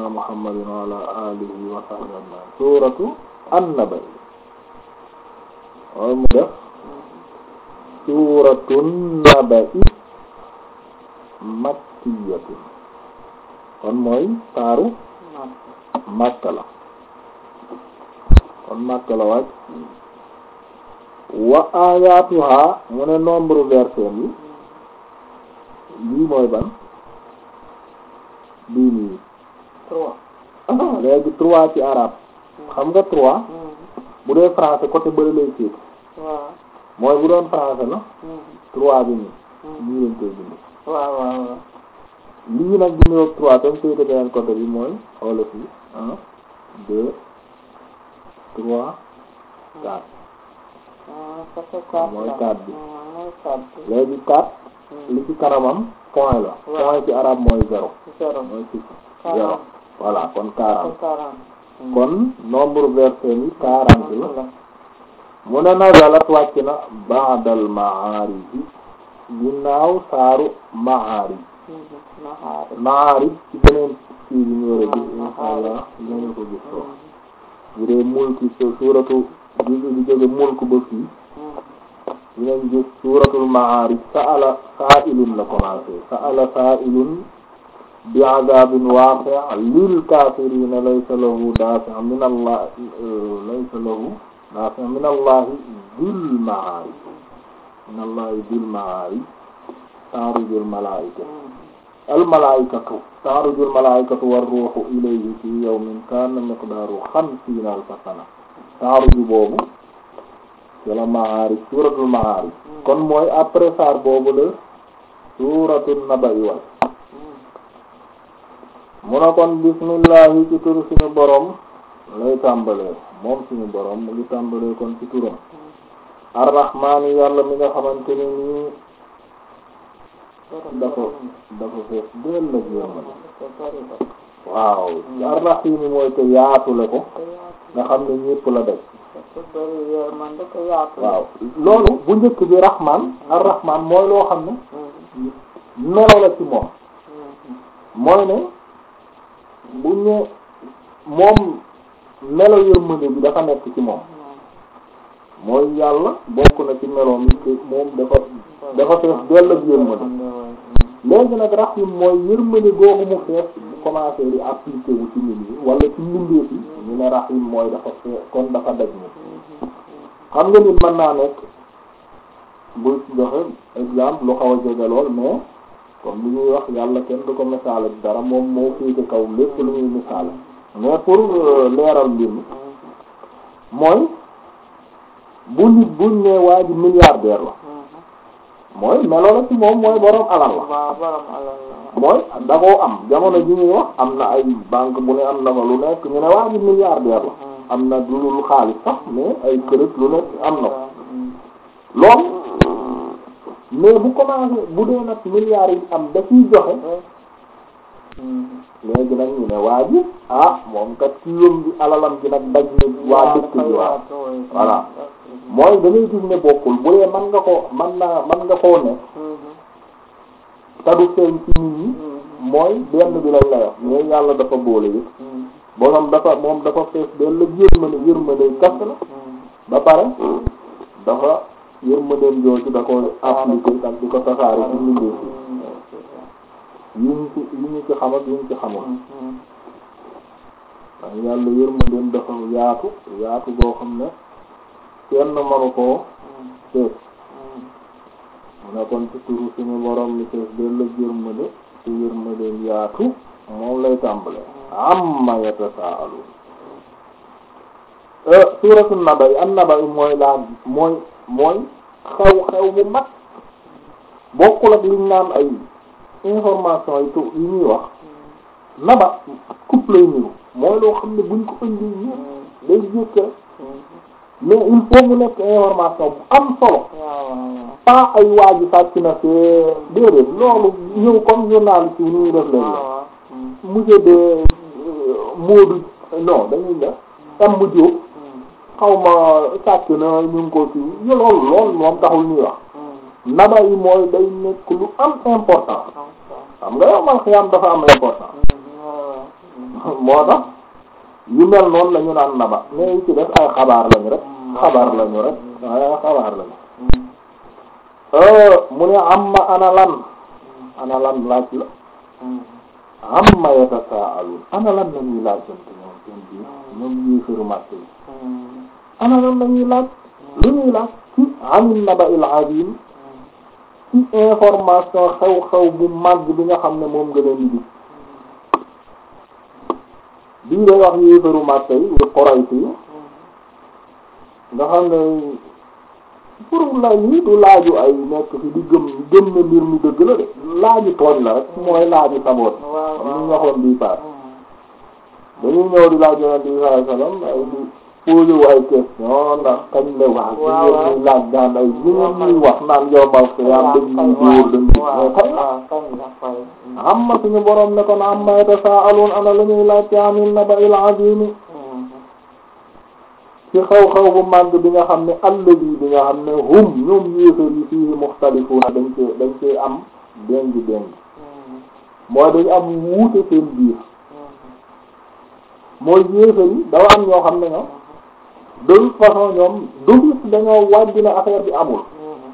sayyidina muhammadin wa ala alihi wa sahbihi ajma'in suratu an-naba waaye mu def suuratu naba'i makkiyatun kon mooy taaru Makka la kon Makka la wàcc wa ayatuha mu ne nombre verset yi lii mooy ban bii nii trois léegi trois ci arabe xam nga trois bu dee français côté bëri lay féete waaw mooy bu doon français la trois bi nii nii lañ koy bind waaw waaw waaw lii nag bi ñëw trois tam féete beneen côté bi mooy xoolal fii un deux trois quatre ah ça fait quatre mooy là. quatre bi. Ah, mooy quatre bi. léegi quatre li ci kanamam point la Waaw. point ci arabe mooy zéro zéro mooy six Quarante. zéro voilà kon ça quarante fait quarante kon nombre verset yi quarante la la mu ne nazalat wàcc na ba'dal ma'arij ginnaaw saaru ma'arij naxaar ma'arij ci beneen kii bi ñu war a gis insha allah dinañu ko gis foofu bu dee mulki su- suuratu bi bi jóge mulk ba fii dinañ gis suuratul ma'arij sa'ala saa'ilun la commencé sa'ala saa'ilun bi'adabin waqi' lil kafirina laysa lahu dafi' min allah laysa lahu dafi' min allah dhil ma'arij min allah dhil ma'arij ta'rujul malaa'ika al malaa'ikatu ta'rujul malaa'ikatu war ruuhu ilayhi fi yawmin kana miqdaruhu khamsina alfa sana ta'ruju boobu wala Ma'aarij suuratul Ma'aarij kon mooy après saar boobu la suuratul Naba'i wal mu ne kon bismillahi ci turu suñu borom lay tàmbalee moom suñu borom mu ngi tàmbalee kon ci turam arrahmaani yàlla mi nga xamante ne nii dafa dafa fees dell ak yërmande waaw arrahiimi mooy te yaatule ko nga xam ne ñépp la daj bëri yërmande ko yaatu waaw loolu bu njëkk bi rahman ar-rahman mooy loo xam ne melo la ci moom mooy ne bu ñu moom melo yërmande bi dafa nekk ci moom mooy yàlla bokk na ci meloom yi te moom dafa dafa fees dell ak yërmande léegi nag rahim mooy yërmande googu mu fees bu commencé di appliqué wu ci nit ñi wala ci mbindeef yi ñu ne rahim mooy dafa fees kon dafa daj ni xam nga nit mën naa nekk bu joxe exemple lu xaw a jege lool mais comme li ñuy wax yàlla kenn du ko misaal ak dara moom moo féete kaw lépp lu ñuy misaal mais pour euh, leeral mbir mi mooy bu nit buñ ne waa ji milliardaire la mooy melo la ci moom mooy borom alal la waaw borom alal la mooy da koo am jamono ji ñuy wax am na ay banque bu ne am na fa lu nekk ñu ne waa ji milliardaire la am na du lu xaalis sax mais ay kërët lu nekk am na ko loolu mais bu commencé bu dee nag milliards yi am da ciy joxe léegi nag ñu ne waa ji ah moom kat ci yëm bi alalam ji nag daj ni waa dëkk bi waaw voilà mooy da ngay gis ne bokkul bu dee man nga ko man naa man nga koo ne te du feeñ ci nit ñi mooy benn bi lañ la wax mais yàlla dafa boole yëpp borom dafa moom dafa fees benn la yërmande yërmande kas la ba pare dafa yërmandeem jooju da ko appliqué ak di ko tasaare ci mbindeef yi ñu ci yi ñu ci xam ak yi ñu ci xamul ndax yàlla yërmandeem dafa yaatu yaatu boo xam ne kenn mënu koo fees mu ne kon ci turu suñu borom mi fees benn la yërmande te yërmandeem yaatu moom lay tàmbale amma yatasaalun suuratu naba yi an naba yi mooy laa mooy mooy xew xew bu mag bokkul ak liñ naan ay information yi tu yi ñuy wax naba coupe lay niru mooy loo xam ne buñ ko indi ñu day jékk rek mais il faut mu nekk information bu am solo pas ay waaji sàcc na fee déedéet loolu ñëw comme journaliste yi ñuy def leen la monsieur de Moodu non dañuy def am mu jóg xaw ma sàcc na ñu ngi ko ci loolu loolu moom taxul ñuy wax naba yi mooy day nekk lu am important xam nga yow man xiyam dafa am important moo tax yu mel noonu la ñu naan naba mais yi ci def ay xabaar lañu rek xabaar lañu rek ay xabaar lañu mu ne amma ana lan ana lan laaj la amma yatasaalun ana lan la ñuy laaj seen ñoom seen biir ñoom yéefaru màkk yi ana lan la ñuy laaj lu ñuy laaj ci anin naba'il azim ci information xew-xew bu màgg bi nga xam ne moom nga leen di gis bii day wax yéefaru màkk yi di Quraysh yi nga xam ne pour la yi du laaju ay nekk fi di gëm gëm na mbir mi dëgg la de laaju tooñ la rek mooy laaju saboot am ñu waxoon bii paas dañuy ñëw di laaj yonent bi sallallahu alayhi wasallam ay di posé wu ay question ndax kañ la wax di ngeen ñuy laaj daan ay li ngeen ñuy wax naan yombal ko yaam dañ ñuy dóor dañ ñuy mais kañ la am ma suñu borom ne ko na am ma yatasaalun ana la ñuy laaj ci anil naba'il azim ci xew-xew bu màgg bi nga xam ne alladi bi nga xam ne hum ñoom yéefar yi fii muxtalifuuna dañ cee dañ cee am déngi déngi mooy dañu am wuute seen biir mooy yéefar yi dafa am ñoo xam ne ñoom de toute façon ñoom d'office dañoo wàjj ne affaire bi amul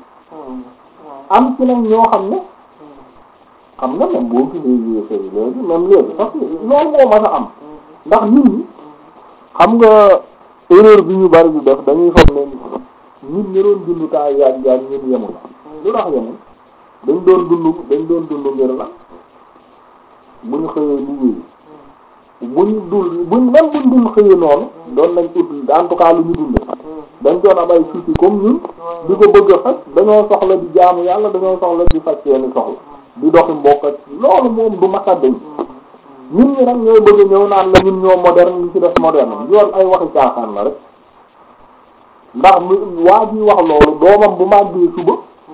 am ci nag ñoo xam ne xam nga même boo gisee yéefar yi léegi même léegi parce que loolu moo mën a am ndax nit ñi xam nga erreur bi ñu bari di def dañuy foog ne nit ñi doon dund temps yaag yaag ñun yemuñ lu tax yemuñ dañ doon dund dañ doon dund ngir la bu ñu xëyee liggéey buñ dul buñ même buñ dul xëyee noonu doon nañ ut en tout cas lu ñu dunde dañ doon am ay soucis comme ñun di ko bëgg a faj dañoo soxla di jaamu yàlla dañoo soxla di faj seeni soxla di doxi mbokk loolu moom du masa dañ nit ñi nag ñooy bëgg ñëw naan la ñun ñoo moderne li ci def moderne yoon ay waxi caaxaan la rek ndax mu waa ji wax loolu doomam bu màggee suba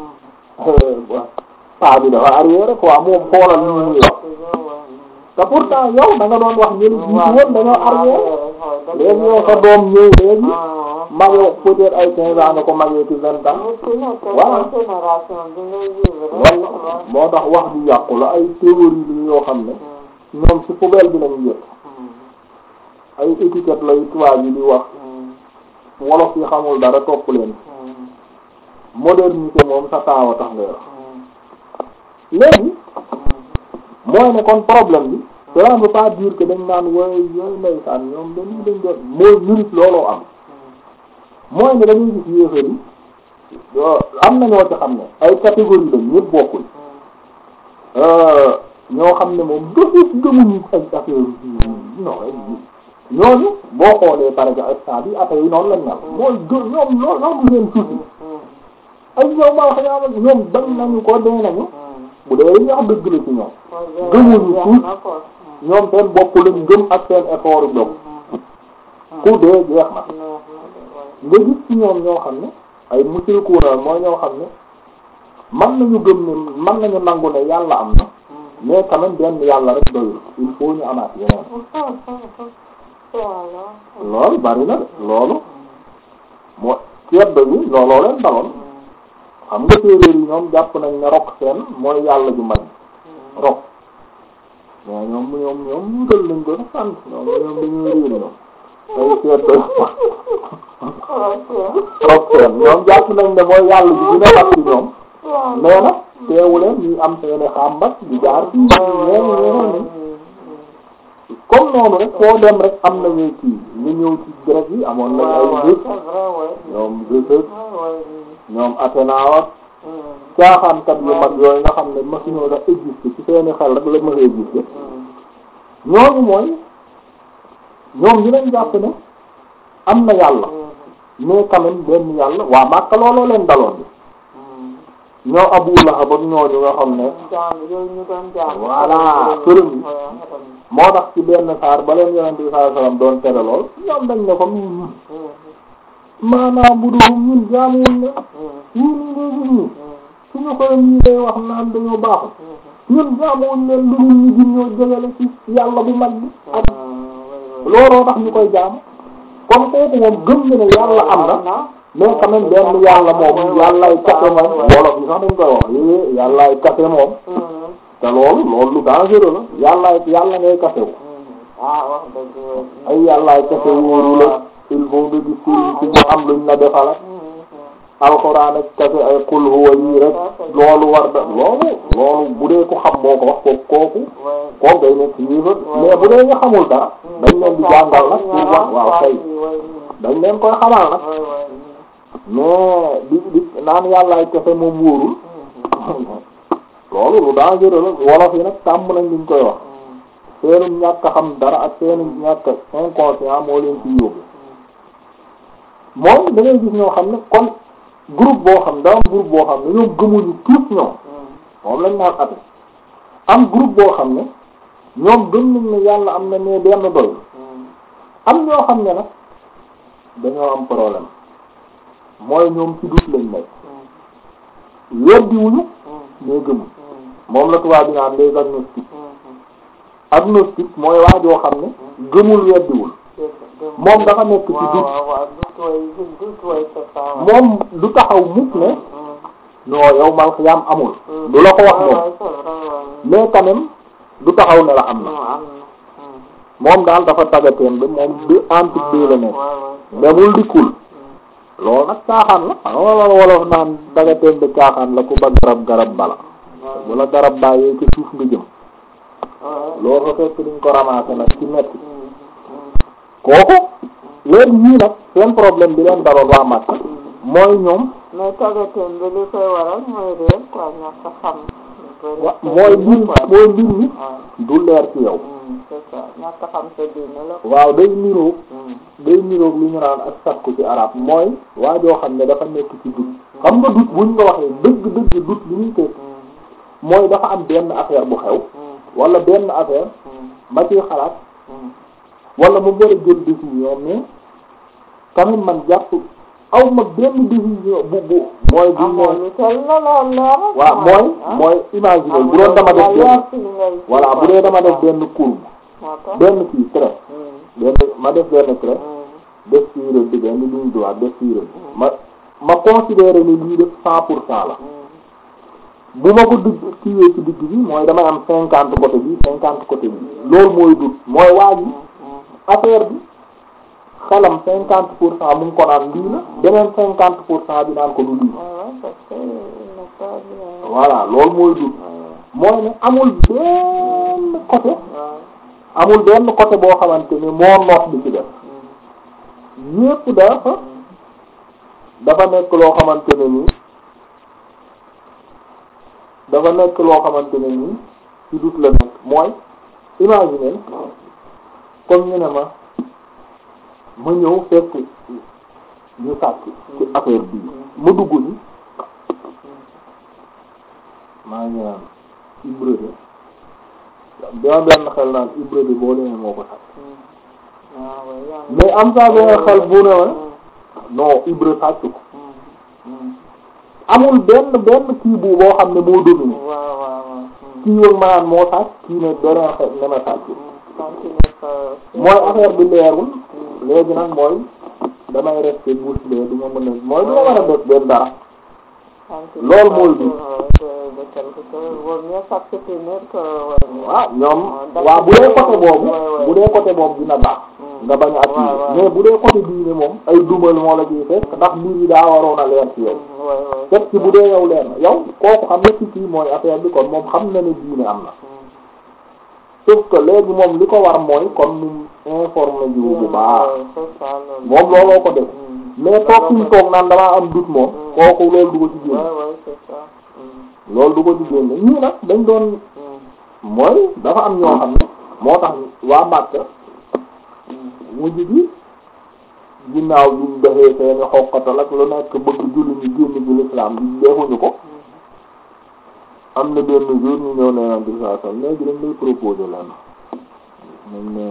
paa bi dafa arrière quoi moom xoolal ñu ñuy wax te pourtant yow da nga doon wax ñëli jiitu woon dañoo arrière léegi yow sa doom ñëw léegi magee peut-être ay quinze ans nga ko magee ci vingt ans voilà walla moo tax wax di yàqu la ay théorie li yoo xam ne ñoom ci poubelle bi lañu jël ay étiquette lay tubaab yi di wax wolof yi xamul dara topp leen modernité moom sa taawa tax ngay wax léegi mooy ne kon problème bi cela ne veut pas dire que dañ naan wooy yooyu ndeysaan ñoom dañuy dañ doon mooy minute looloo am mooy ne dañuy gis yéefar yi am na ñoo ci xam ne ay catégorie lañ ñëpp bokkul ñoo xam ne moom dofit gëmuñu ay affaire non ñooñu boo xoolee par exemple instant bi affaire yi noonu lañ mel mooy gë ñoom loolu sax du leen tuuti ay ñoom maa xam ne ñoom bañ nañu ko dee nañu bu dee li ñu wax dëgg la ci ñoom gëmuñu tuut ñoom seen bopp lañ gëm ak seen effort yu dox ku dee jeex na nga gis ci ñoom ñoo xam ne ay mushrikuuna mooy ñoo xam ne man nañu gëm ne man nañu nangu ne yàlla am na mais quand même benn yàlla rek doyul il faut ñu amaat yeneen loolu bari na de loolu moo ceeb bi looloo leen daloon xam nga séeréer yi ñoom jàpp nañ ne rok seen mooy yàlla ju mag rok mais ñoom ñoom ñoom wutal nañ ko sax sant ñoom ñoom dañuy réer ñoom ay ceeb bi rok seen ñoom jàpp nañ ne mooy yàlla ju gën a mag ci ñoom mais nag teewuleen ñuy am seeni xàmbat di jaar ci ñeen ñeneen comme noonu rek foo dem rek am nañu kii ñu ñëw ci grec yi amoon nañ ay Zeus ñoom Zeus ñoom Athéna ak caaxaankat yu mag yooyu nga xam ne masuñoo sax existé ci seeni xel rek la mën a existé ñooñu mooy ñoom dinañ jàpp ne am na yàlla mais quand même benn yàlla waa Makka looloo leen daloon bi ñoo Abu Lahab ak ñooñu nga xam ne voilà përëm yi moo tax ci benn saar ba leen yonent bi sallallahu alayhi wasallam doon tere lool ñoom dañ ne ko maanaam bu dul ñun jaamuwuñ ne ñii nii ngay gis ñi suñu xolam ñii day wax naan dañoo baaxul ñun jaamuwuñ leen lu dul ñu gën ñoo jëgale ci yàlla bu mag bi ak looloo tax ñu koy jaamu kon kooku moom gëm na ne yàlla am na mais quand même benn yàlla moom yàllaay kase moom wolof yi sax dañ koy wax é yàllaay kase moom te loolu loolu lu dangereux la yàllaay yàlla ngay kasewu ah wax dëgg yow. ay yàllaay kese wóoru la il faut nga gis sëriñ si mu am luñ la defal ak alxuraan ak kese ay qul huwa yii rek loolu war da loolu loolu bu dee ko xam moo ko wax ko kooku kooku day nekk yéefar mais bu dee nga xamul dara dañ leen di jàngal nag pour wax waaw kay dañ leen koy xamal nag mais di di naan yàllaay kese moom wóorul loolu lu dangereux la wolof yi nag tàmm nañ liñ koy wax seenu ñàkk xam dara ak seenu ñàkk inconscient moo leen ci yóbbu moom da ngay gis ñoo xam ne kon groupe boo xam da am groupe boo xam ne ñoom gëmuñu tous ñoom moom lañ naan ate am groupe boo xam ne ñoom gëm nañ ne yàlla am na mais benn doy am ñoo xam ne nag dañoo am problème mooy ñoom ci dut lañ nekk weddiwuñu mais gëmuñ moom la tubaab bi naan les agnostiques agnostique mooy waa joo xam ne gëmul weddiwul moom dafa nekk ci dut moom du taxaw mukk ne non yow mal xiyaam amul du la ko wax moom mais quand même du taxaw ne la am na moom daal dafa tagateen ba moom du entre deux la nekk demul dikkul loolu nag caaxaan la xam nga wala wolof naan tagateen ba caaxaan la ku ba garab garab bala bu la garab bàyyee ci suuf nga jëm loolu fa fekk duñ ko ramasser nag ci metti kooku léegi ñii nag seen problème bi leen daloon waa Makka mooy ñoom mais tagateen bi li koy waral mooy réer quoi ñàkk a xam wa mooy mbir mooy mbir mi du leer ci yow c'est ça ñàkk a xam sa diine la waaw day niroog day niroog lu ñu naan ak sakku ci arab mooy waa joo xam ne dafa nekk ci dut xam nga dut buñ nga waxee dëgg dëgg dut li ñuy teg mooy dafa am benn affaire bu xew wala benn affaire ma ciy xalaat wala mu war a jël décision mais quand même man jàpp aw ma benn décision bu bu mooy bu amoo ne lu tel la lool leer waaw mooy mooy imaginer bu doon dama def benn voilà bu dee dama def benn courbe moo tax benn kii trait benn ma def benn trait def ci rëdd bi benn ligne droite def ci rëdd ma ma considérer ni lii def cent pour cent la bu ma ko digg kiiwee ci digg bi mooy damay am cinquante côté bi cinquante côté bi loolu mooy dut mooy waa ji affaire bi xelam cinquante pour cent mu ngi ko naan lii la beneen cinquante pour cent bi naan ko du lii voilà parce que il n'est pas bien voilà loolu mooy dut mooy ne amul benn côté waaw amul benn côté boo xamante ni moo noot bi ci def yépp dafa dafa nekk loo xamante ne nii dafa nekk loo xamante ne nii ci dut la nekk mooy imaginer comme ñu ne ma ma ñëw fekk ñu sàcc ci affaire bii ma dugg ni maa ngi naan Ibra de dama benn xel naan Ibra de boo demee moo ko sàcc waaw waaw yaa ngi mais am saa benn xel bu ne ma non Ibra sàcc ko amul benn benn kii bu boo xam ne moo dominé waaw waaw waaw kii wëg ma naan moo sàcc kii ne beneen xel ne ma sàcc continue sa mooy affaire bi leerul léegi nag mooy damay rester bouche bée du ma mën a mooy du ma mën a def benn dara loolu mooy bi. de quelque chose vaut mieux s'abstenir que waaw ñoom waaw bu dee côté boobu bu dee côté boobu dina baax nga bañ a waaw, waaw. appuyer mais bu dee côté diine moom ay dumal moo la ciy fekk ndax mbir yi daa waroon a leer ci yow fekk ci bu dee yow leer na yow kooku xam na ci kii mooy affaire bi kon moom xam na ne diine am na sauf que léegi moom li ko war mooy kon mu informé jiwu bu baax moom looloo ko def mais toog fi mu toog naan damaa am doute moom kooku loolu du ko ci génne loolu du ko ci génne ñii nag dañ doon mooy dafa am ñoo xam ne moo tax waa Makka mujj gi ginnaaw bi ñu defee seeni xokkatal ak lu nekk bëgg julli ñu génn ci l'islam bi defuñu ko am na benn jour ñu ñëw ne Yonent bi sallallahu alayhi wasallam léegi dañ lay proposer lenn ñu ne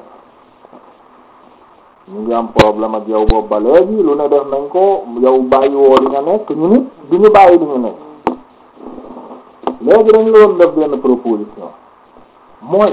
ñu ngi am problème ak yow boobu ba léegi lu ne def nañ ko yow bàyyi woo li nga nekk ñu nit du ñu bàyyi li ñu nekk léegi dañ la doon def benn proposition mooy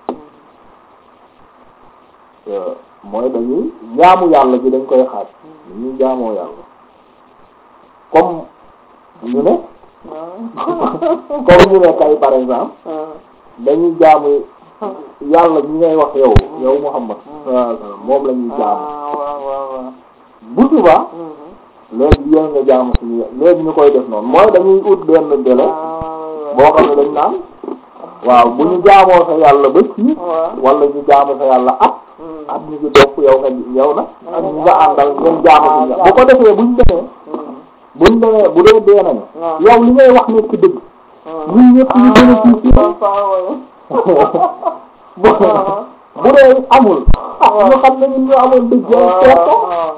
euh, mooy dañuy jaamu yàlla ji dañ koy xaaj dañuy jaamoo yàlla comme ñu ne comme ñu ne kay par exemple dañuy jaamu yàlla ñi ngay wax yow yow Muhammad sallallahu alayhi wasallam moom la ñuy jaamu ah waaw waaw waaw. bu subaa Mhm. léegi yéen nga jaamu suñu léegi ñu koy def noonu mooy dañuy ut benn délai ah boo xam ne dañ naan waaw bu ñu jaamoo sa yàlla ba ci waaw. wala ñu jaamu sa yàlla at Mhm. at ñu ci dopp yow nga yow nag ak ñi nga àndal ngeen jaamu suñu bu ko defee buñ demee Mhm. buñ demee bu dee dee nañu waaw. yow li ngay wax nekk dëgg Mhm. ñun ñëpp ñu gën a ah ci papa waaye. bu bu dee amul ah ñu xam ne ñun ñu amul dëgg yow seet ko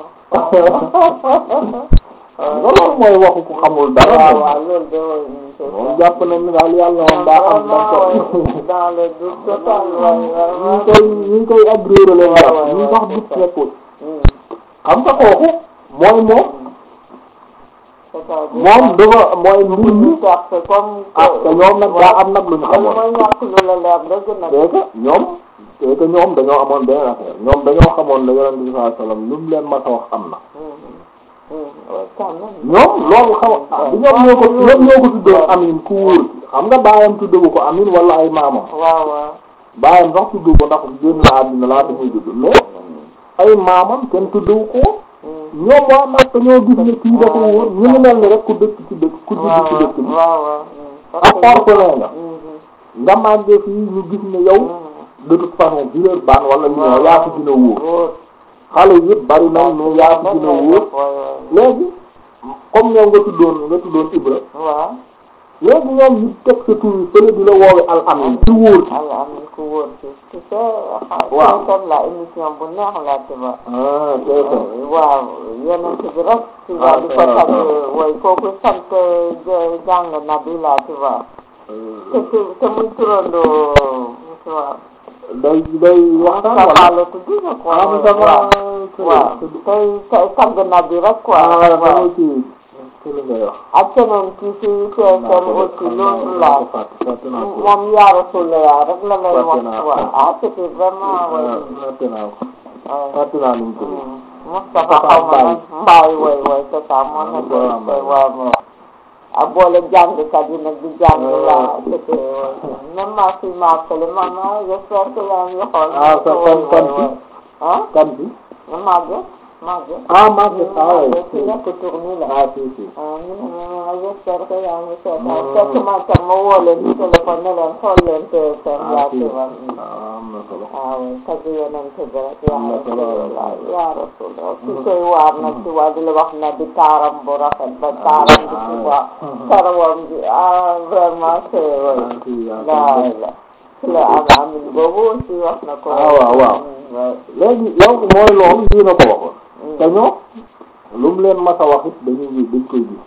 loolu mooy waxu ku xamul dara waaw moom waaw loolu de mooy une chose. moom jàpp nañ ni daal yàlla moom daa am dañ ko dans le doute total waaye ñu vraiment. ngi koy ñu ngi koy agréé leen jàpp waaw, ñu waaw, sax c'est gis ça. nekkul Mhm. xam nga kooku mooy moom c'est-à-dire moom dafa mooy mbir mi perte comme ah te ñoom nag daa am nag lu ñu loolu xamoon mooy ñàkk lu la leer dëgg nag. c'est que ñoom c'est que ñoom dañoo amoon benn affaire ñoom dañoo xamoon ne yonent bi sallallahu alayhi wasallam lu mu leen mas a wax am na ñoom loolu xaw ah bi ñoom ñoo ko ñoom ñoo ko tuddoon amin ku wóor xam nga baayam tuddewu ko amin wala ay maamam waaw waaw. baayam sax tuddu ko ndax génn na àddina laata muy judd mais ay maamam kenn tuddewu ko ñoom waa Makka ñoo gis ne kii dafa wóor ñu ngi mel ni rek ku dëkk ci dëkk ku judd ci dëkk bi waaw waaw. ak orphelin nga nga màggee fii ñu gis ne yow de toute façon Villeurbanne wala Lyon yaa fi gën a wóor xale yëpp bari nañ mais yaa fi gën a wóor léegi comme ñoom nga tuddoon nga tuddoon Ibra waaw. léegi ñoom ñu teg sa tur yi fële di la woowe al amin ci wóor ci Allah am na ku wóor ci tu sais. Waaw. comme la émission bu neex la tu vois. ah c'est ça waaw yonent bi rek tu Ah, vois di ko c'est tagg vrai. way kooku sant j- jàng nabi la tu vois te te te muy turandoo tu vois day day waxtaan Moustapha wala la tudd je crois ah Moustapha waaw waaw tey tey tagg nabi rek quoi ah waaw dama ci ci li ngay wax ak keneen kii ci TFM aussi loolu la fàtte fàtte naa ko moom yaa Rasulullah rek la lay Fàtte wax naa. waaw ah c'était vraiment way fàtte naa ko way fàtte naa nu mu tudd Moustapha xaw ma nag mbaay way way c'est ça moo nekk Moustapha Mbaye. waaw waaw ak boole jàngkat yi nag di jàng la c'était même ma fille m'a appelé maman j'espère que yaa ngi xool Ah, sa way, kan- way, kan way. ah kan bi Maguette Maguette ah Maguette ah oui Maguette ki nekk tourni la ah si si ah ñu ne ma j'espère que yaa ngi seetaan fekk ma tam ma woo leen ci téléphone ne leen xool leen TFM ah yaa si ci wa ah am na solo waaw tagg yonent bi rek Am na yaa solo. rasulullah yaa rasulullah ki koy waar nag ci waa di la wax na di taaram bu rafet ba taaram bi ci waa karawam bi ah vraiment c'est ah way si yaa laa ko la ci la am amin boobu aussi wax na ko Ah, waaw, waaw. léegi yow mooy loolu lii na ko waxoon te ñoom lu mu leen mas a wax it dañuy gis dañ koy gis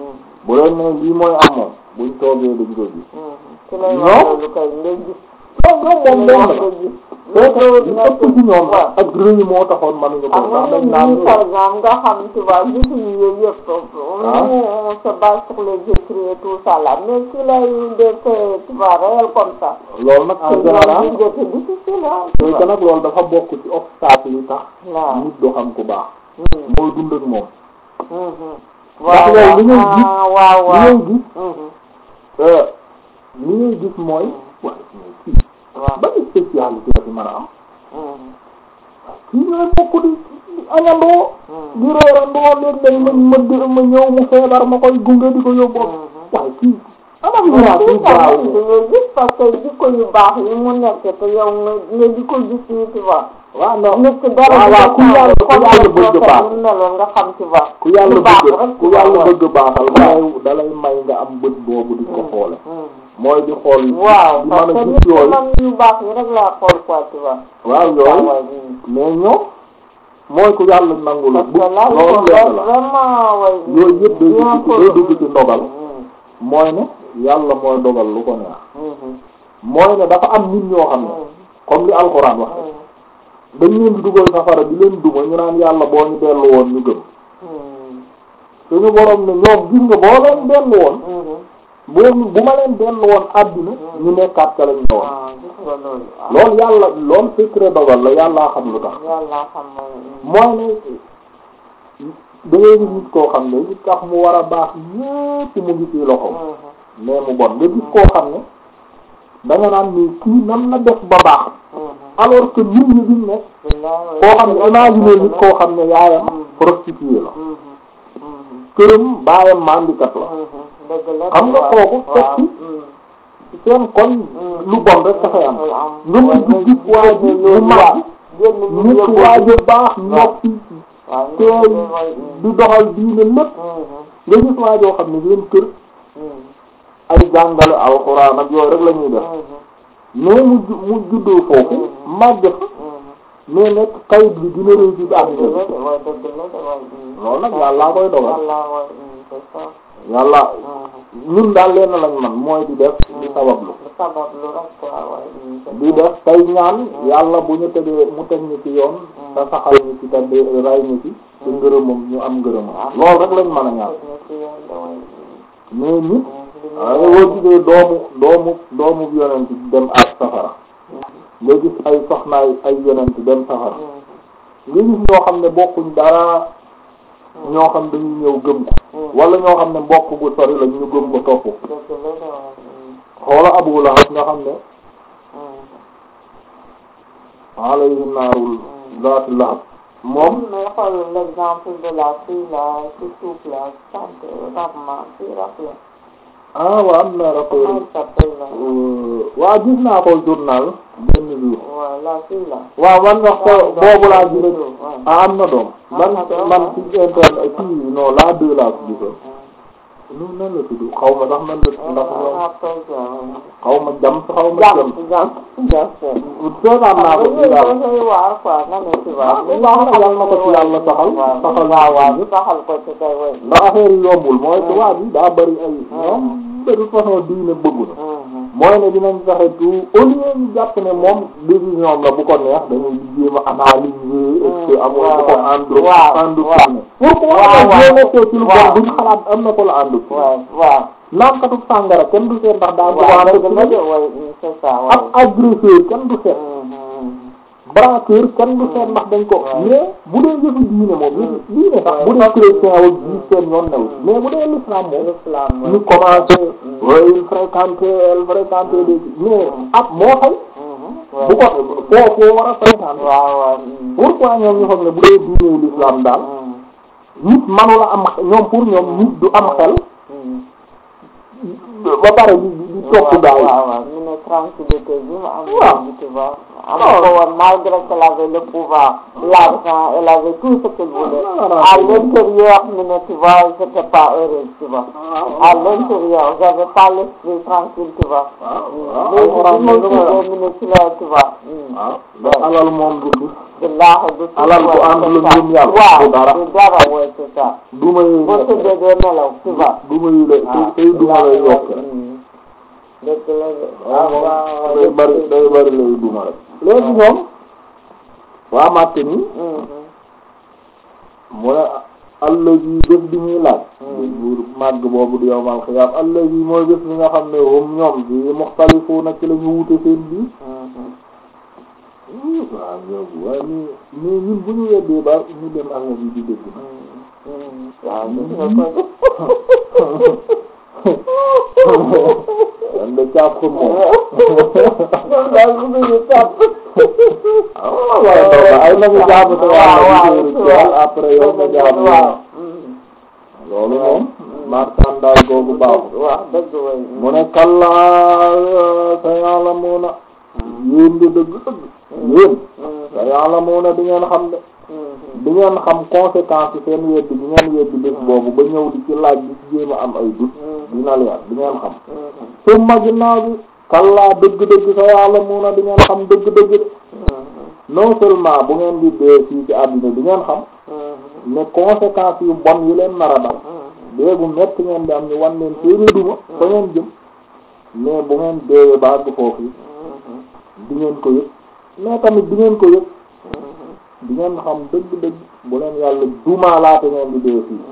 bu leen ne lii mooy am moom buñ toogee dañ koy gis ci lay Non. wax loolu kay ngay gis ñoom ñoom moom benn la nga gis fekk li ëpp ci ñoom ak rëy moo taxoon mënuñu ko am ndax na dañ ñun naan ñii par exemple nga xam tu vois gisuñu yooyu yëpp nous on se base sur les écrits et tout ça là mais si lay des faits tu vois réels comme ça loolu nag en c'est général ñoom c'est difficile ah c'est que nag loolu dafa bokk ci obstacle yi tax waaw nit doo xam ku baax mooy dund ak moom waaw yow li ngay gis- ah, waaw li waaw ngay gis Mhm. euh, li ngay gis mooy waaye mais kii waaw ban spécialité la fi mën a am Mhm. kii ñooy bokk di di añandoo Mhm. di reerandoo léeg-léeg ma ma dé- ma ñëw mu feebar ma koy gunge di ko yóbbu waaye kii anam ñu naa kii da gaaw ngay gis parce que jikko yu baax yi mu nekk te yow nga nga di ko gis nii tu vois waaw non nit ki dara waaw waaw ku yàlla ku yàlla bëgg baax mu meloon nga xam ci baax ku yàlla lu baax bëgg rek ku yàlla bëgg baaxal may dalay may nga am bët boobu di ko xoole mooy di xool waaw di parce mën que a nit gis ki yooyu man yu baax yi rek laa xool quoi tu vois waaw yooyu mais ñoom mooy ku yàlla nangul parce bu que là il loolu faut lenn la vraiment way yooyu yëpp day bien dugg ci day dugg ci ndogal Mhm. mooy ne yàlla mooy dogal lu ko neex Mhm. mooy ne dafa am nit ñoo xam ne comme li alxuraan wax Mhm. dañ leen di dugal safara di leen duma ñu naan yàlla boo ñu dellu woon ñu gëm Mhm. suñu borom ne ñoom gis nga boo leen dellu woon Mhm. boo bu ma leen dellu woon àddina ñu nekkaat ca lañ ne woon waaw gis nga loolu waaw loolu yàlla loolu secret dogal la yàllaa xam lu tax yàlla xam mooy mooy ne da ngay gis nit koo xam ne li tax mu war a baax yépp mu ngi ci loxoom mais mu bon nga gis koo xam ne da nga naan ni kii nan la def ba baax alors que nit ñi duñ nekk koo xam ne imaginer nit koo xam ne yaayam prostituée la këram baayam mandikat la xam nga kooku fekk seen koñ lu bon rek dafay am nga mën di gis waa ji mu màgg nit waa ji baax noppi teey di doxal diine lépp nga gis waa joo xam ne seen kër ay jàngale alxuraan ak yooyu rek la ñuy def mais mu ju- mu juddoo foofu màgg fa mais nekk kayit bi dina réy ci àddina bi loolu nag yàllaa koy dogal yàlla ñun daal leen lañ man mooy di def di sabablu di def tey ñaan yàlla bu ñu tegee mu teg ñu ci yoon te saxal ñu ci te di ray ñu ci te ngërëmam ñu am ngërëmam loolu rek lañ mën a ñaan mais nit waaye boo gisee doomu doomu doomu yonent dem ak safara nga gis ay soxnaay ay yonent dem safara nga gis ñoo xam ne bokkuñ dara ñoo xam dañuy ñëw gëm ko wala ñoo xam ne mbokk bu sori la ñu gëm ko topp xoola Abu Lahab nga xam ne alayhi naarul zaati lahab moom mais xool l'exemple de la fille là qui souffle là chante rapement qui rappelle ah waa am na rapport comment elle s'appelle là waa gis naa ko journal benn jour ouais la fille là waaw man wax ko boobu laa gis Ouais. ah am na doom man man ci internet kii non la deux laa ko gisoon nu nan la tudd xaw ma ndax nan la ndax ñoom xaw ma jam xaw ma jam jam jam jam seetaan naa ko ci daal koy waar quoi na ne ci Ah, bu baax na yàlla na ko ci yàlla saxal saxal waaw waaw saxal ko ci kay way ndax affaire yi yombul mooy tubaab yi daa bari ay ñoom de toute façon diine bëggu na mooy ne dinañ fexe tout au lieu ñu jàpp ne moom décision la bu ko neex dañuy jéem a analyser est-ce que amul bu ko ànd waaw, ànd waaw. pourquoi waaw, ñoo waaw. nekkee ci lu bon waaw. duñ xalaat am na ko la ànd waaw waaw naankatu sàngara kenn du seet ndax daa waaw bëgg dëgg la de way c'est ça ab way agresseur kenn du seet braqueur kenn du seet ndax dañ ko waaw. mais bu dee yëfu diine moom yëfu diine sax bu dee chrétien wala juif seen yoon new mais bu dee l'islam moom l'islam ñu commencé way il fréquenté elle fréquenté des mais ab moo xay bu ko foofu war a fréquenté waaw waaw pourquoi ñoom ñu xam ne bu dee diine l'islam daal nit manula am ñoom pour ñoom nit du am xel ba pare di di di topp gaa yi waaw waaw ñu ne tranquillité bi mu am Waaw. tu vois am ko woon malgré qu'elle avait le pouvoir l'argent elle avait tout ce qu'elle voulait à l'intérieur ñu ne tu vois j'étais pas heureuse tu vois à l'intérieur j'avais pas l'esprit tranquille tu vois waaw léegi alxuraan bi ma moom lu ma tuddee mu ne ci la tu vois waaw ndax alal moom du du billaahi du tout Alal bu ouais, àndul c'est ak ça. ngëm yàlla, waaw du dara. du dara ouais c'est ça duma yi boo tëddee doo nelaw tu vois duma yi la tey tey duma lay yokk rek dëgg la de waaw moom waaw day bari day bari lay duma rek léegi ñoom waa màtt ni mu ne allazi bés bi ñuy laaj buur màgg boobu di yowmal xiyaam allazi mooy bés bi nga xam ne hum ñoom bi muxtalifuuna ci la ñu wute seen biir waaw ñoom waaye nii nii ñun bu ñu weddee ba ñu dem affaire yi di dégg na waaw gis nga ko yan de caaf ko moom ñoom daal bu ñu tàpp ah waaye ndaw la ay nagu jàpp te waaw waaw waaw après yow nga jàpp waaw loolu moom marchandage googu baaxul waaw dëgg way mu ne kallaa sa ya'lamuuna yéen de dëgg dëgg yéen sa ya'lamuuna di ngeen xam de di ngeen xam conséquence yi seen weddi bi ngeen weddi bés boobu ba ñëw di ci laaj di ci jéem a am ay dut dina leer di ngeen xam summa ginnaaw bi kallaa dëgg-dëgg sa ya'lamuuna di ngeen xam dëgg-dëgg de non seulement bu ngeen di dee fii ci àddina di ngeen xam mais conséquences yu bon yi leen nar a dal dee bu metti ngeen di am ñu wan leen seeni duma fa ngeen jëm mais bu ngeen deewee ba àgg foofu yi di ngeen ko yëg mais tamit di ngeen ko yëg di ngeen xam dëgg-dëgg bu leen yàlla dumaa laata ngeen di dee fii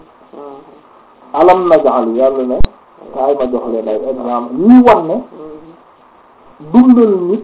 alam najal yàlla ne kaay ma jox leen ay exemple ñuy wan ne dundal nit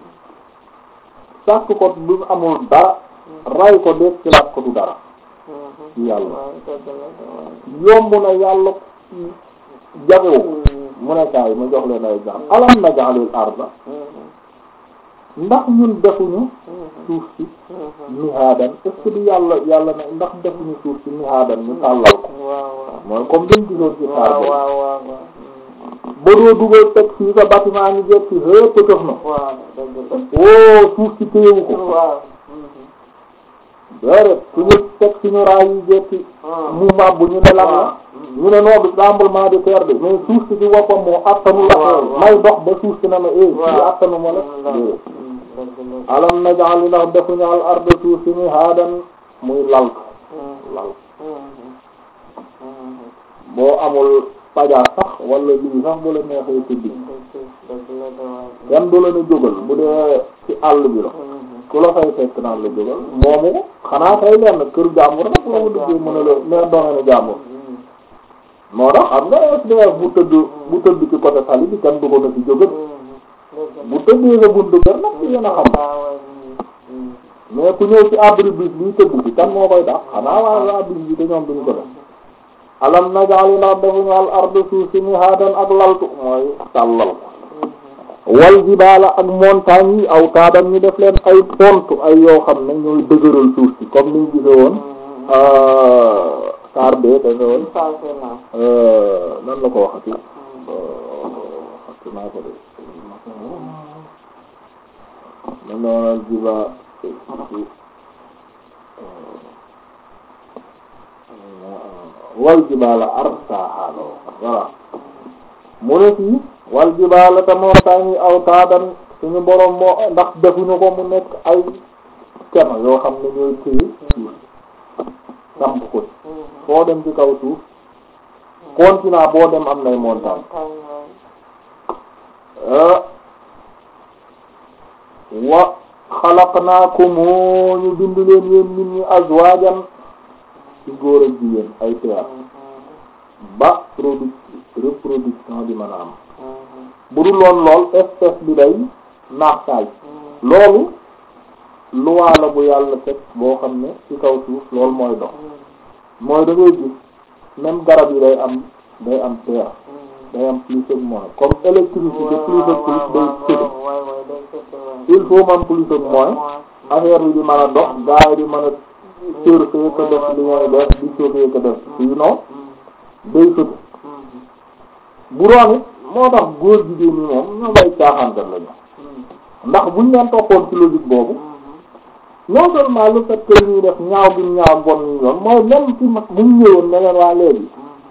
sàkk ko du amul dara ray ko def ci laat ko du dara ci yàlla yomb na yàlla jabewu mu ne kaay ma jox leen ay exemple alam naj'alil arda ndax ñun defuñu suuf si mihaadan est-ce que du yàlla yàlla ne ndax defuñu suuf si mihaadan ñu tàllal ko mooy comme dañ gisoon ci saar bi ba doo dugal teg fii sa bâtiment ñu jekk ci hëpp tëf na woo suuf si téyewu ko déedéet suñu teg suñu raay yi jekki mu màbb ñu ne lan la ñu ne noo du tremblement de terre de mais suuf si ci boppam moo attanu la may dox ba suuf si na ma eh fii attanu ma la déedéet alam naj'al ndax defuñu al arda suuf si mihaadan muy lal lal boo amul paja sax wala lii sax bu la neexee tëddi kenn du la ne jógal bu dee ci àll bi la ku la fay fekk naan la jógal moomu ko xanaa kay lenn kër jàmbur nag la mu duggee mën a la mais doone jàmbur moo tax xam nga SDF bu tëdd bu tëdd ci côté tali bi kenn du ko na ci jógal bu tëddee sa buntu kër nag ci yéen a xam mais ku ñëw ci abri bis bi tëdd bi kan moo koy tax xanaa waaye waa bis bi te ñoom duñu ko def alam naj'al ndax defuñu al arda suuf si mihaadan ak laltu mooy tàllal wal jibaala ak montagne yi aw taadan ñu def leen ay pont ay yoo xam ne ñooy dëgëral suuf si comme niñ gise woon saar bee dañu woon nan la ko waxati waxati naa ko de na noonal jiba wal jibaala arsaaha voilà mu ne fii wal jibaala te montagne yi aw taadan suñu borom moo ndax defuñu ko mu nekk ay keno yoo xam ne ñooy téye suuf samp ko foo dem ci kaw suuf continent boo dem am nay montagne wa xalaqnaakum ñu bind leen yéen nit ñi azwaajan ci góor ak jigéen ay paire ba produit reproduction bi mën a am bu dul loon lool espèce bi day naax saay loolu loi la bu yàlla teg boo xam ne ci kaw suuf loolu mooy dox mooy da ngay gis même garab yi day am day am paire day am plus ak moins comme électricité plus ak plus day sëdd il faut man plus ak moins affaire bi di mën a dox gars yi di mën a surfer ko def li ngay def di chauffer ko def sinon day sëdd bu doon it moo tax góor jigéen ñi moom ñoom ay caaxaankat lañu ndax buñ leen toppoon ci logique boobu non seulement le fait que ñuy def ñaaw bi ñaaw bon ñu yoon mooy même ci mag bu ñu ñëwoon ne leen waa léegi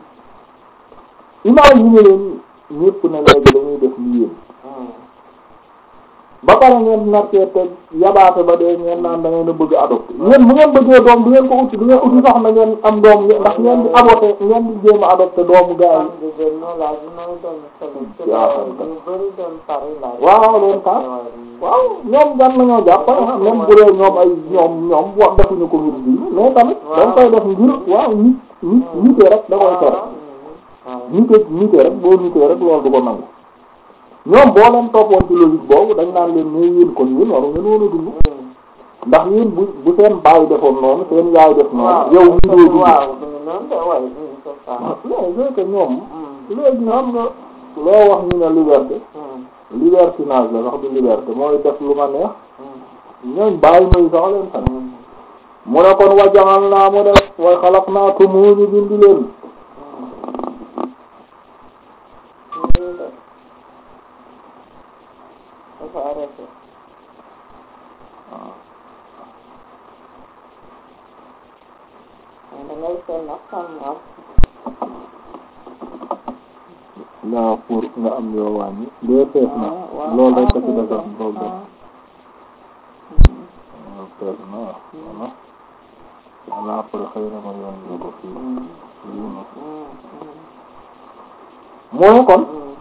imagine leen ñépp ne léegi dañuy def li yéen ba pare ngeen narkee teg yabaate ba dee ngeen naan da ngeen a bëgg adopté yéen bu ngeen bëggee doom du ngeen ko uti du ngeen uti soxna ngeen am doom ndax ngeen di aborté ngeen di jéem a adopté doomu gaa yi waaw loolu tax waaw ñoom gan nañoo jàpp même bu dee ñoom ay ñoom ñoom wax defuñu ko ngir bii mais tamit dañ koy def ngir waaw nit nit nitee rek da koy tere nite nite rek boo nitee rek loolu du ko nangu ñoom boo leen toppoon ci logique boobu dañ naan leen mais yéen kon yéen waru ngeen woon a dund ndax yéen bu bu seen baay defoon noonu seen yaay def noonu yow mi doo dund mais c'est que ñoom léegi xam nga loo wax ñu ne liberté libertinage la sax du liberté mooy def lu ma neex ñooñ bàyyi may sax leen sax mu ne kon wajaxal naa mu def way xalaq naa ko mu ñu bindi leen waaw pour nga am yoo wàññi dee fees na loolu rek a ci desoon loolu dem waaw fees na voilà voilà après xëy na ma yoon la ko fii lii na mooy kon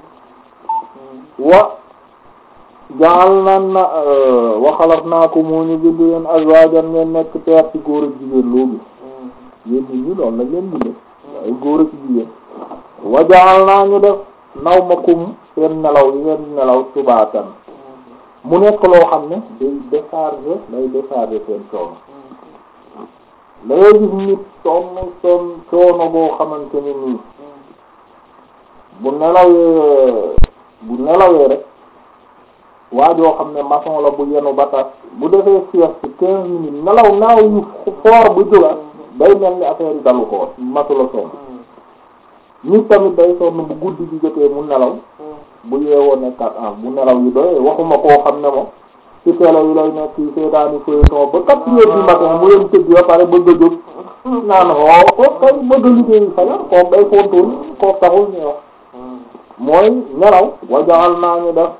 wa jaal naan na wa xalaqnaa ko moo ñu bind leen azwaajan ngeen nekk peer ci góor ak jigéen loo gis yéen nit ñi loolu la ngeen bindee ay góor ak jigéen wa jaal naa ñu def naw ma kum seen nelaw yi ngeen nelaw subaatan mu nekk loo xam ne day décharger day décharger seen coono da ngay gis nit sonn sonn coono boo xamante ne nii bu nelawee bu nelawee rek waa joo xam ne maçon la bu yenu ba tas bu defee sieste quinze minutes nelaw naaw yu foor bu jóga day mel ni affaire yi dalu ko matu la sonn nit tamit day sonn bu guddi gi jotee mu nelaw bu yeewoo nekkat ah bu nelaw yi doy waxuma koo xam ne moom ci télé yi lay nekk yi seetaani feuilleton ba quatre heures du matin mu leen tëdd ba pare bëgg a jóg naan xoo ko kay bëgg a liggéey fajar kooku day fontul kooku taxul ñu wax mooy nelaw wajaxal naa ñu def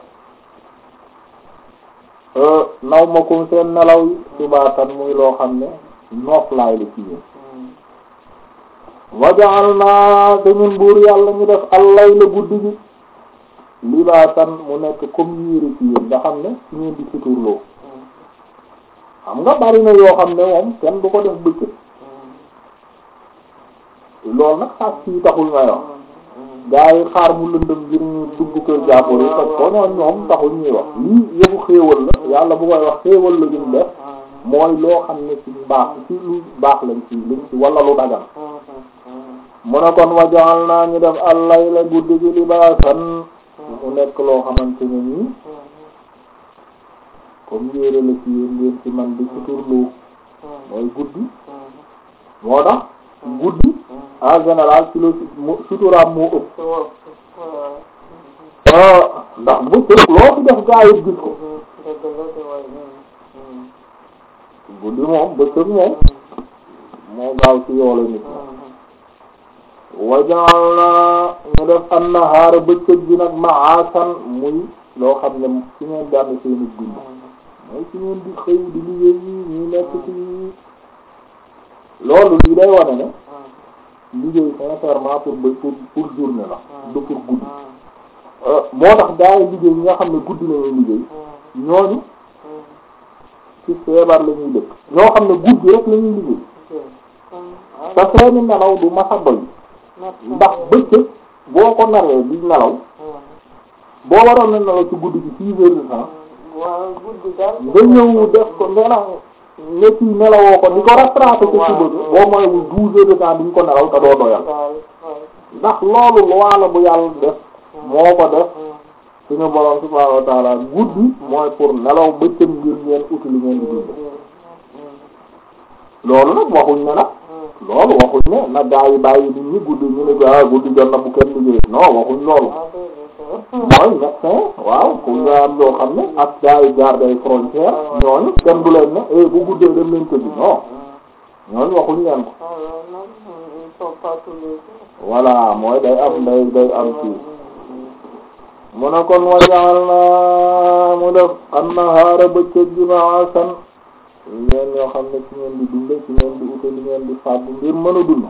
naw ma kum seen nelaw yi subaatan muy loo xam ne noflaay la ci yéen wajaxal naa te ñun buur yàlla ñu def allay la guddi gi libaatan mu nekk comme yére ci yéen nga xam ne ci ngeen di suturloo xam nga bari na yoo xam ne moom kenn du ko def bëccëg loolu nag sax ci taxul may wax gaa yi xaar mu lëndëm ngir ñu dugg kër jàmbur yi parce que ñoom ñoom taxul ñuy wax lii yëfu xéewal la yàlla bu koy wax xéewal la ñu def mooy loo xam ne ci baax ci lu baax lañ ci luñ ci wala lu dagan mu ne kon wajaal naa ñu def allay la guddi gi libaasan mu nekk loo xamante ne nii comme yére la ci yéen ngeen ci man di suturloo mooy guddi moo tax guddi en général ci la suturaam moo ëpp ndax bëccëg loo fi def gaa yi gis ko guddi moom bëccëg moom moo gaaw ci yoole nit wajaal na ñu def annahaara bëccëg bi nag ma'asan muy loo xam ne ci ngeen di am seeni dund mooy ci ngeen di xëy di liggéey ñu nekk ci loolu lii day wane ne liggéey sincèrement pour ba pour pour journée la du pour guddi moo tax gaa yi liggéey ñi nga xam ne guddi la ñuy liggéey ñooñu ci feebar la ñuy dëkk ñoo xam ne guddi rek la ñuy liggéey te seeni nelaw du masa doy ndax bëccëg boo ko naree di nelaw boo waroon na nelaw ci guddi gi six heures de temps nga ñëw def ko nelaw ne ci nelawoo ko di ko rattraper ci suba bi boo mooywul douze heures de temps diñ ko nelaw te doo doyal ndax loolu loi la bu yàlla def moo ko def suñu borom subhaanahu wa ta'ala guddi mooy pour nelaw bëccëg ngir ngeen uti li ngeen di dund loolu nag waxuñ ne nag loolu waxuñ ne na gaa yi bàyyi nit ñi guddi ñu ne gaa guddi jot na bu kenn liggéey non waxuñ loolu mooy médecin waaw ku nga am loo xam ne ak gaa yi garde ay frontière ñooñu kenn du leen ne eh bu guddee dem leen tëdd non ñooñu waxuñ leen ko voilà mooy day am day day am ci mu ne kon wajaal na mu def annahaara bëccëg bi ma'asan ngeen yoo xam ne ci ngeen di dunde ci ngeen di ute li ngeen di fàggu ngir mën a dund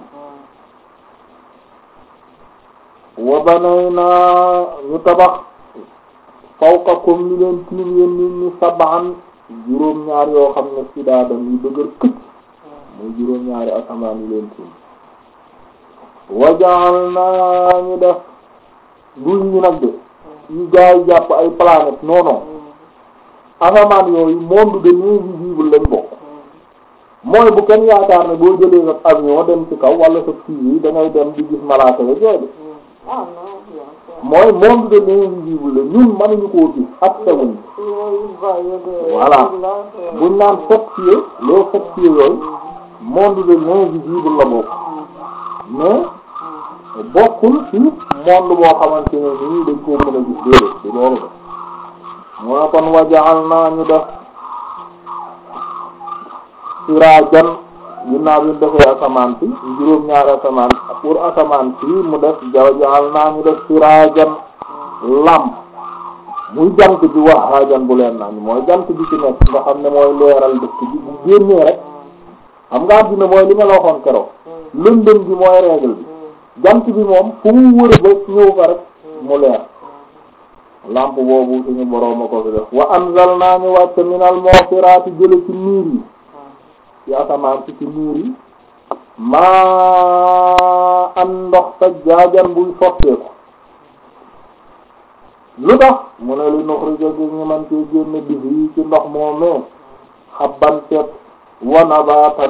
wa banayna ñu tabax fawqakum li leen tiim yéen nit ñi sab'an juróom-ñaar yoo xam ne sidaadan yu dëgër këcc muy juróom-ñaari asamaan yi leen tiim wa ja'alna ñu def duñ ñu nag de yu gaa yi jàpp ay planète non non asamaan yooyu monde de l'invisible lañ bokk mooy bu kenn yaakaar ne boo jëlee sa avion dem ci kaw wala sa fii yi da ngay dem di gis malaaka ya jooy mooy monde de l'invisible la ñun mënuñu koo gis ak sewuñ voilà buñ naan sept pieds les sept pieds yooyu monde de l'invisible la bokk mais bokkul ci monde boo xamante ne nii dañ koo mën a gis déedéet di loolu de mu ne kon wajaal naa ñu def siraajan ginnaaw bi ñu defee asamaan si juróom-ñaari asamaan pour asamaan si mu def wajaal naa ñu def siraajan lamp muy jant bi wahaajan bu leen naan mooy jant bi ci nekk nga xam ne mooy leeral dëkk bi bu génnee rek xam nga àddina mooy li ma la waxoon keroog lëndëm bi mooy règle bi jant bi moom fu mu wër ba ñëw fa rek mu leer lampe boobu suñu boroom a ko fi def wa anzalna ñu wàcce minal mu'sirati jële ci niir yi ci asamaan si ci niir yi maa am ndox sa jaajan buy sotteeku lu tax mu ne li nuxrija gi ñu man ci génne bis yi ci ndox moomee xabban set wa nabatan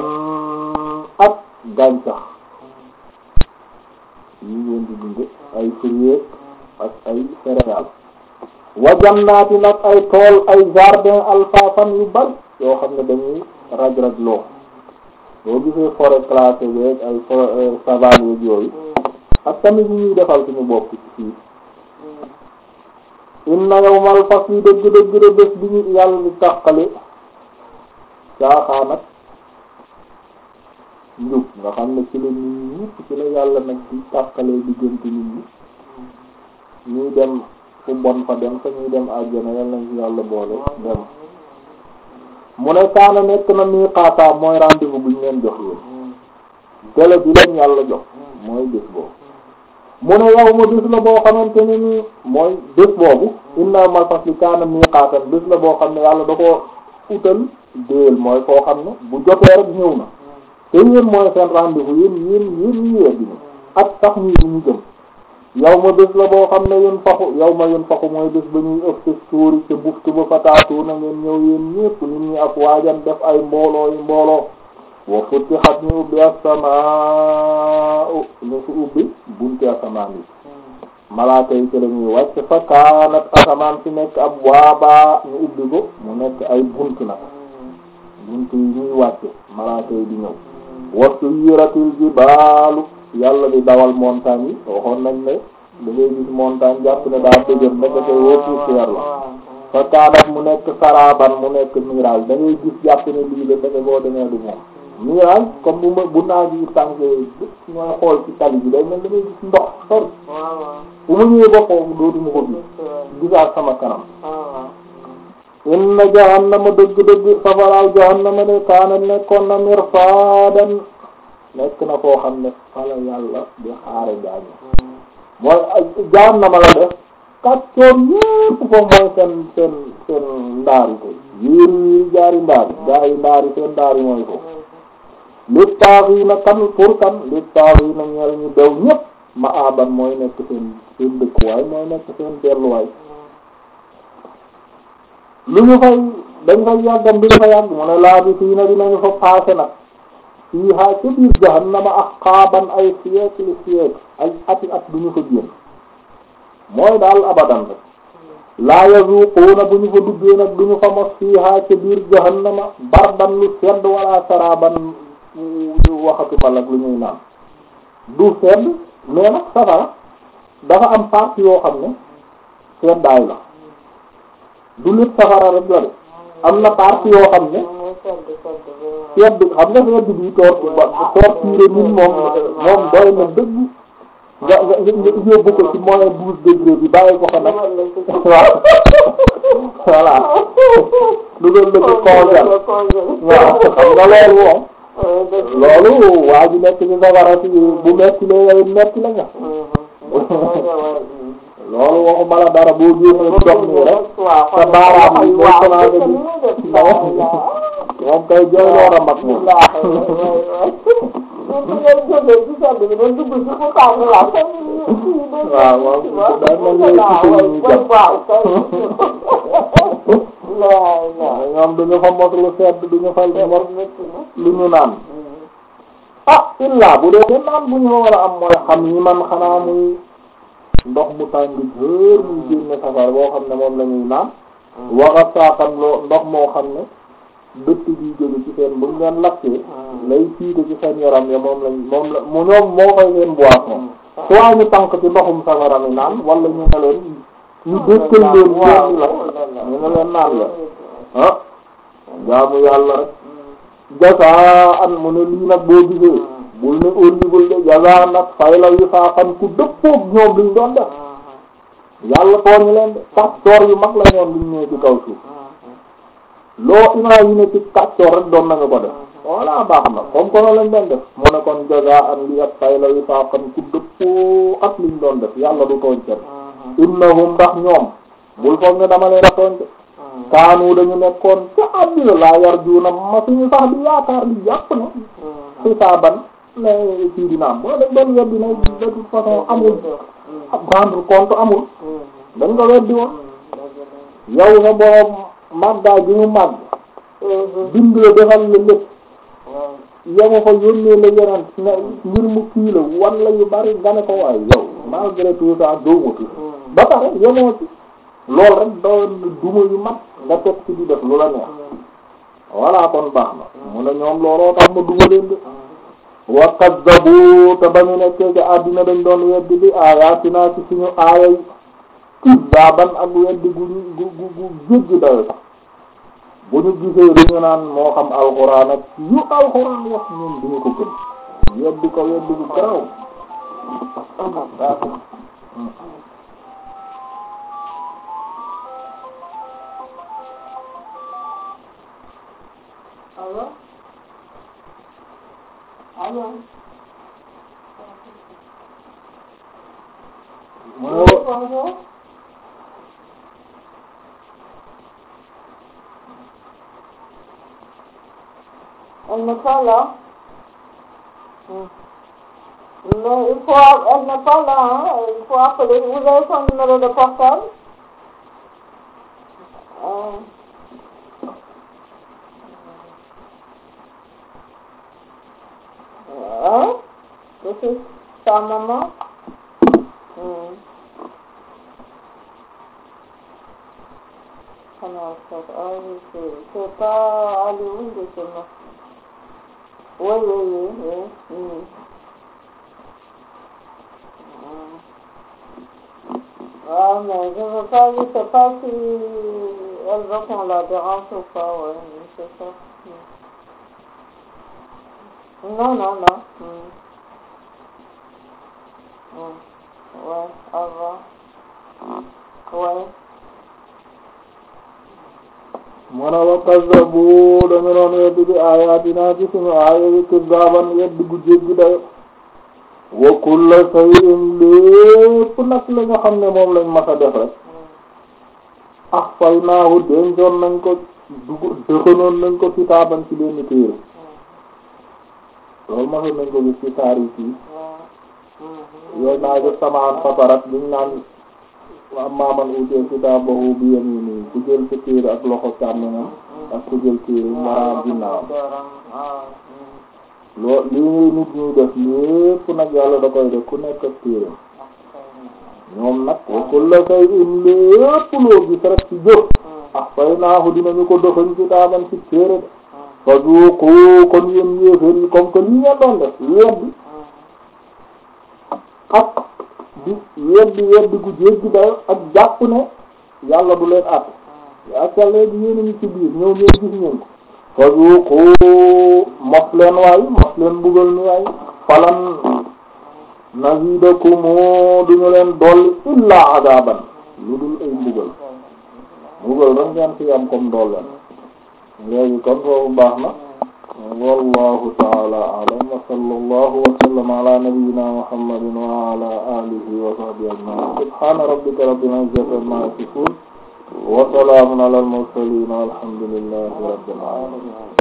ak gàncax yi ngeen di dunde ay fruits ak ay céréales wa jannaati nag ay tool ay jardin alfafan yu bari yoo xam ne dañuy raj-raj loo boo gisee forêt classée beeg ay forêt savane yeeg yooyu ak tamit ñuy defal suñu bopp ci fii inna yawmal fasli dëgg dëgg de bés bi ñu yàlla di tàqale caaxaan ak njub nga xam ne ci la nit ñi ñëpp ci la yàlla nag di tàqalee diggante nit ñi ñuy dem fu bon fa dem fa ñuy dem àjjana yàlla nañ ci yàlla boole dem mu ne kaana nekk na miiqaata mooy rendez-vous bu ñu leen jox yéen délai bi leen yàlla jox mooy bés boobu mu ne yow ma bés la boo xamante ne nii mooy bés boobu inna yawmal fasli kaana miiqaatan bés la boo xam ne yàlla da ko utal déel mooy koo xam ne bu jotee rek ñëw na te yéen mooy seen rendez-vous yéen yéen yéen ñu yegg ni ak sax ñii bu ñu jëm yow ma bés la boo xam ne yéen faxu yow ma yéen faxu mooy bés ba ñuy ëpp suuri ca buftu ba fataatu na ngeen ñëw yéen ñépp nit ñi ak waajan def ay mbooloo yi mbooloo wa futtihat ñu ubbi as-samaa ñu fi ubbi bunti asamaan yi malaaka yi ci la ñuy wàcc fa kaanat asamaan si nekk ab waabaa ñu ubbi ko mu nekk ay bunt nag bunt yi ñuy wàcce malaaka yi di ñëw wasu yiratil jibaalu yàlla di dawal montagne yi waxoon nañ ne da ngay gis montagne jàpp ne daa dëgër ndekete woo poussière la fa kaanat mu nekk saraban mu nekk mirage da ngay gis jàpp ne lii la ndeke boo demee du moom mirage comme bu ma bu naaj yi tàngee mooy xool ci tali bi day mel da ngay gis ndox sori bu ma ñëwee ba foofu dootuma ko gis gisaat sama kanam inna jahannama dëgg-dëgg safaraaw jahannama de kaana nekkoon na mirsaadan nekk na foo xam ne fala yàlla di xaare gaañu mooy jahannama la def kàccoor yépp foofu mooy seen seen seen ndaari ko yéeri yéeri jaari ndaari gaari ndaari seen ndaari mooy ko li taax yi na kan pour kan li taax yi na ñeel ñu dew ñépp ma aban mooy nekk seen seen dëkkuwaay mooy nekk seen delluwaay lu ñu fay dañ fay yàggam bi ñu fa yàgg mu ne laa bi fii na dinañu fa passé nag fii haa ca biir jahannama ak xaaban ay siècle siècle ay ati at du ñu fa génn mooy daal abadan rek laa yazuquuna bu ñu fa duggee nag du ñu fa mos fii haa ca biir jahannama bardan lu sedd wala saraban waxatu ma nag lu ñuy naan du sedd mais nag safara dafa am partie yoo xam ne seddaay la du lépp safara rek la de am na partie yoo xam ne sedd xam nga sedd bi toor ba torture nit moom moom doy na dëgg nga nga nga yóbbu ko ci moins douze degré bi bàyyi ko fa nag waaw voilà dugal la ci congèle waaw xam nga loolu moom loolu waa ji nekk ci safara si bu metti la yow metti la nga loolu waxuma la dara boo génnee dox nii rek sa baaraam yi boo commencé di moom kay jooy lool a mag moom waaw waaw day mel ni ci ñu jàpp ñoom duñu fa mos lu sedd duñu fa mos lu ñu naan ah illa bu dee ñu naan bu ñu war a am mooy xam ñi man xanaa muy ndox mu tàng jër muy génne safara boo xam ne moom la ñuy naan waxa saakan loo ndox moo xam ne dëtt bi jóge ci seen buñ leen lakkee lay fiite ci seen yaram ya moom lañ moom la mu ñoom moo koy seen boisson soit ñu tànk ci ndoxum safara mi naan wala ñu ne leen ñu dëkkal leen ñeen la ñu ne leen naan la ah jaamu yàlla rek jasaan mu ne lii nag boo gisee bul ne óllibul de jasaan nag fay la yu faaxan ku dëppoog ñoom liñ doon def yàlla tooñu leen de kàccoor yu mag la ñoom liñ ñëwee ci kaw suuf loo imaginer ci kàccoor rek doon nañu ko def voilà baax na comme que lañ doon def mu ne kon jasaan li ak fay la yu faaxan ku dëppoo ak liñ doon def yàlla du tooñ kenn innahum ndax ñoom bul foog ne dama leen a tooñ de kaanu dañu nekkoon ca àddina laa yar juuna ma suñu sax di yaakaar di jàpp ne xisaaban ne kii dina am boo dañ doon weddi ne de toute façon amul ab rendre compte amul dañ ko weddi woon yow sa borom màggaay bi mu màgg bind la defal la lépp yama fa yónnee la yeneen ne ngir mu kii la wan la yu bari nga ne ko waaye yow malgré tout ça dóomatu ba pare yemoo ci lool rek doon duma yu mat nga teg ci di def lu la neex voilà kon baax na mu ne ñoom looloo tax ma duma leen de wa kaddabu te ba ñu nekkee ci àddina dañ doon weddi bi aayaatinaa ci suñu aaya yi kizzaaban ak weddi gu gu gu gu jéggi dayo sax bu ñu gisee dañu naan moo xam alxuraan ak yu alxuraan wax ñun duñu ko gën weddi ko weddi gu garaw Allo allo mu ne wa- bonjour Elle n'est pas là. Hmm. Mais il faut, elle n'est pas là, hein. Il faut appeler. Vous avez son numéro de portable? Euh, Hein? Que c'est ta maman? Hmm. Comment ça? Ah oui, c'est c'est pas Hollywood, c'est moi. Oui, oui, oui, oui. Hmm. Hmm. Ah, mais je veux pas, je sais pas si elle veut qu'on la dérange ou pas, ouais, mais c'est ça. Hmm. Non, non, non. Hmm. Hmm. Ouais, au revoir. Ouais. mu ne wa kazzabu dañu doon weddi bi aayaatinaa ci suñu aaya yi kizzaaban weddi gu jéggi dayo wa kulla shay'in lépp nag la nga xam ne moom lañ mas a def rek Hmm. ahsaynaahu dencoon nañ ko dug dëxanoon nañ ko kitaaban ci benn téere Hmm. loolu masoon nañ ko gis ci saar yi fii Ouais. Hmm. yooyu naa gis samaan fatarat biñ naan wa maaman utee kitaabahu bi yaminihi ku jël sa téere ak loxo càmmoñam ak ku jël téere mara ginnaaw loo lii nit ñuy def lépp nag yàlla da koy def ku nekk ak téere ñoom nag wa kulla shay'in lépp loo gis rek ci jëf ahsaynaahu dinañu ko doxañ kitaaban ci téere de fa zuuqu kon yéen yéeféer yi comme que lii ngeen doon def weddi ak di weddi weddi gu jéggi dayo ak jàpp ne yàlla du leen àtt ak léegi yéen a ngi ci biir ñëw ngeen gis ngeen ko fa zuuqu mos leen waay mos leen mbugal ni waay falan nazidakum duñu leen dolli illa adaban lu dul ay mbugal mbugal rek ngeen fi am comme dool leen léegi kon foofu baax na wallahu ta'ala a'lam wa sallallahu wa sallama ala nabiyyina muhammadin wa ala alihi wa sahbihi ajma'in subhana rabbika rabbil izzati amma yasifun wa salamun ala al mursalin walhamdulillahi rabbil alamin